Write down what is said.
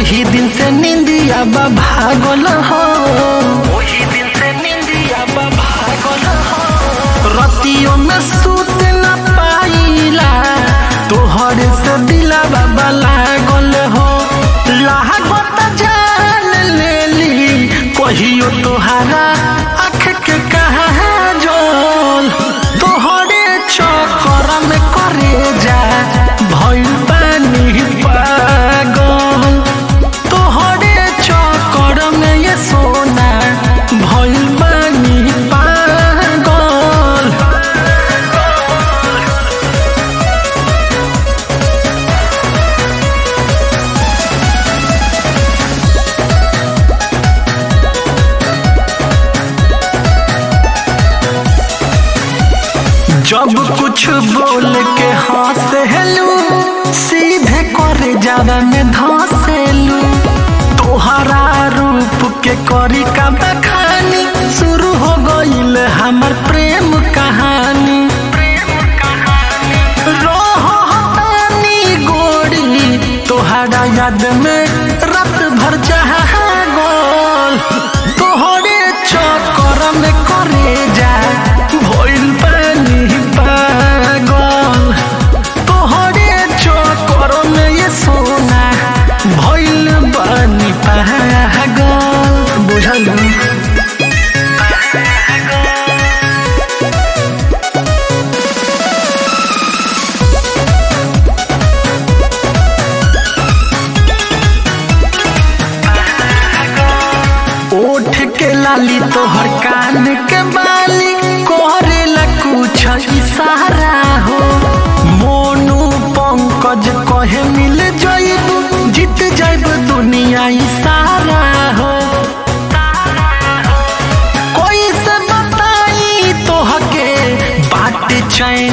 ओही दिन से निंदिया बा भागल हो ओही दिन से निंदिया बा भागल हो रतियों में सूत न पाइला तोहरे से दिला बाबा लागल हो लागत जान लेली कहियो तोहारा आँख के कहा जोल तोहरे चक्कर में करे जा भइल पानी पागल तोहरे चक्कर में ये सोना भइल पानी पागल जब कुछ बोल के हंसेलू सीधे करे जावा में धसेलू तोहरा रूप के करी का बखानी शुरू हो गईल हमर प्रेम कहानी रोहतानी गोरी तोहरा याद में रात भर गोल तोहरे चक्कर में करे जा भइल पानी पागल तोहरे चक्कर में ये सोना भइल पानी पागल बुझलू ओठ के लाली तोहर कान के बाली करेला कुछ इशारा हो मोनू पंकज कहे मिल जाइब जीत जाइब दुनिया इशारा हो कोई से बताई तोहके बात चैन